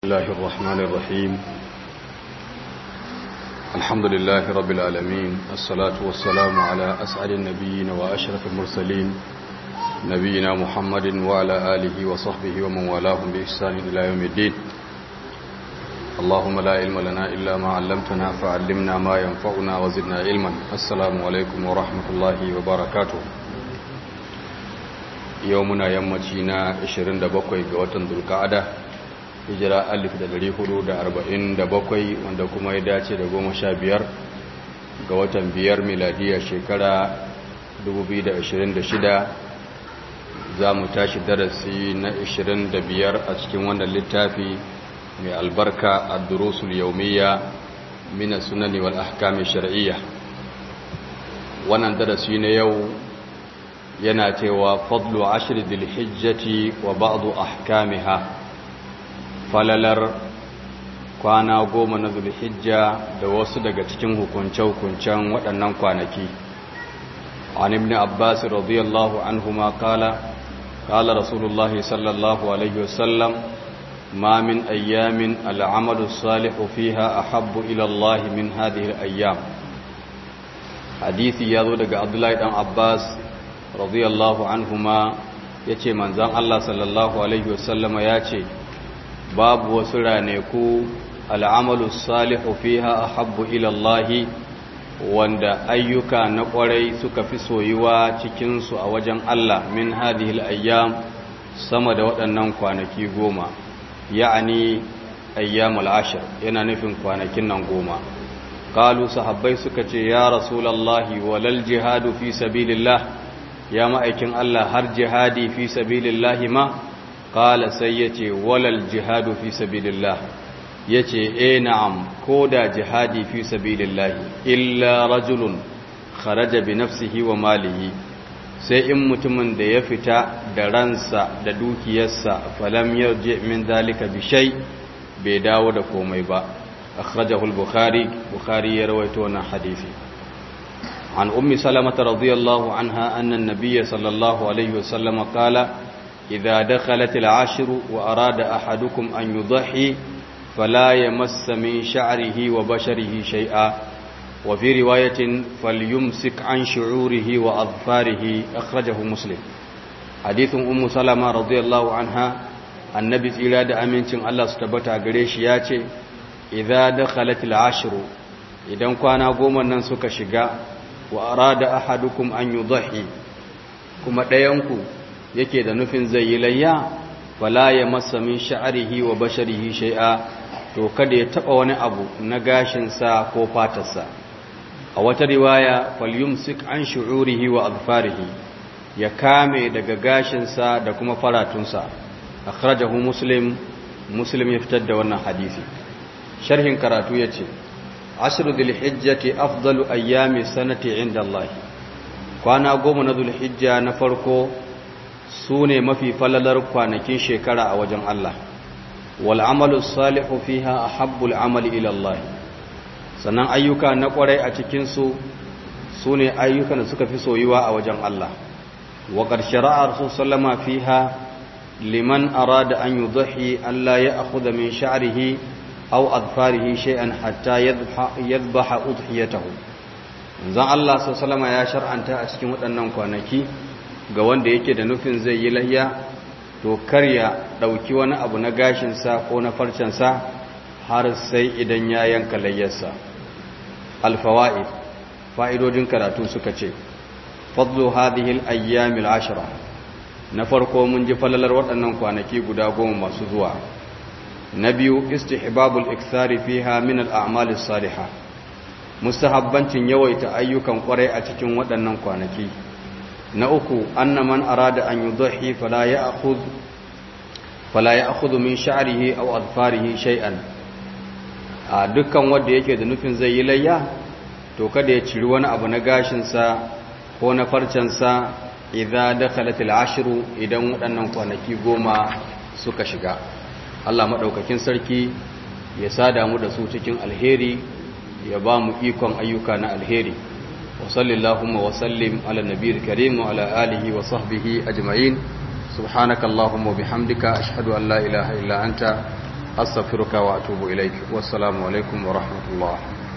الله الرحمن الرحيم الحمد لله رب العالمين الصلاة والسلام على أسعد النبيين وأشرف المرسلين نبينا محمد وعلى آله وصحبه ومن والاهم بإحسان إلى يوم الدين اللهم لا علم لنا إلا ما علمتنا فعلمنا ما ينفعنا وزدنا علما السلام عليكم ورحمة الله وبركاته يومنا يمتينا 27 ga watan Dhulqa'ada hijira alif da dari hudu da arba'in da bakwai wanda kuma ya dace da goma sha biyar ga watan biyar miladiya shekara 2026 za mu tashi darasi na 25 a cikin wannan littafi mai albarka a durusul yaumiya mina sunani wal ahkami shar'iyya wannan darasi na yau yana cewa fadlu ashir dilhijjati wa ba'du ahkamiha falalar kwana goma na zulhijja da wasu daga cikin hukunce-hukuncen waɗannan kwanaki an ibn abbas radiyallahu anhuma kala kala rasulullahi sallallahu alaihi wasallam ma min ayyamin al'amalu salihu fiha ahabbu ila Allah min hadhihi al-ayyam hadisi ya zo daga abdullahi dan abbas radiyallahu anhuma yace manzon Allah sallallahu alaihi wasallama yace babu wasu raneku al'amalu salihu fiha ahabbu ila Allah wanda ayyuka na kwarai suka fi soyuwa cikinsu a wajen Allah min hadhihi ayyam sama da waɗannan kwanaki goma ya'ani ayyamul ashir yana nufin kwanakin nan goma qalu sahabbai suka ce ya rasulullahi walal jihadu fi sabilillah ya ma'aikin Allah har jihadi fi sabilillah ma qala sai yace walal jihadu fi sabilillah yace eh na'am koda jihadi fi sabilillah illa rajulun kharaja bi nafsihi wa malihi sai in mutumin da ya fita da ransa da dukiyarsa falam yarji min zalika bi shay bai dawo da komai ba akhrajahu al-bukhari bukhari ya rawaito wannan hadisi عن أم سلمة رضي الله عنها أن النبي صلى الله عليه وسلم قال إذا دخلت العشر وأراد أحدكم أن يضحي فلا يمس من شعره وبشره شيئا وفي رواية فليمسك عن شعوره وأظفاره أخرجه مسلم حديث أم سلمة رضي الله عنها النبي إلى أمين الله ستبتع قريش ياتي إذا دخلت العشر إذا كان قوما ننسك شقاء wa arada ahadukum an yudhi kuma ɗayanku yake da nufin zai yi layya wala ya masa min sha'rihi wa basharihi shay'a to kada ya taba wani abu na gashin sa ko fatarsa a wata riwaya falyumsik an shu'urihi wa azfarihi ya kame daga gashin sa da kuma faratunsa akhrajahu muslim muslim ya fitar da wannan hadisi sharhin karatu yace ashiru dhulhijjati afdalu ayyami sanati inda Allah kwana goma na dhulhijja na farko sune mafi falalar kwanakin shekara a wajen Allah wal amalu salihu fiha ahabbul amali ila Allah sannan ayyuka na kwarai a cikin su sune ayyukan da suka fi soyuwa a wajen Allah wa qad shara'a rasul sallama fiha liman arada an yudhi alla ya'khudha min sha'rihi aw adfarihi shay'an hatta yadhbaha udhiyatahu zan Allah sallallahu ya shar'anta a cikin waɗannan kwanaki ga wanda yake da nufin zai yi layya to kar ya dauki wani abu na gashin sa ko na farcen sa har sai idan ya yanka layyarsa alfawaid fa'idodin karatu suka ce fadlu hadhihi al-ayyam al-ashra na farko mun ji falalar waɗannan kwanaki guda goma masu zuwa na biyu istihbabul ikthari fiha min al-a'mal as-salihah mustahabbancin yawaita ayyukan kwarai a cikin waɗannan kwanaki na uku anna man arada an yudhi fala ya'khudh fala ya'khudh min sha'rihi aw adfarihi shay'an a dukkan wanda yake da nufin zai yi layya to kada ya ciri wani abu na gashin sa ko na farcen sa idza dakhalat al-ashru idan waɗannan kwanaki goma suka shiga Allah maɗaukakin sarki ya sada mu da su cikin alheri ya ba mu ikon ayyuka na alheri wa sallallahumma wa sallim ala nabiyil karim wa ala alihi wa sahbihi ajma'in subhanakallahumma wa bihamdika ashhadu an la ilaha illa anta astaghfiruka wa atubu ilaik wassalamu alaikum wa rahmatullah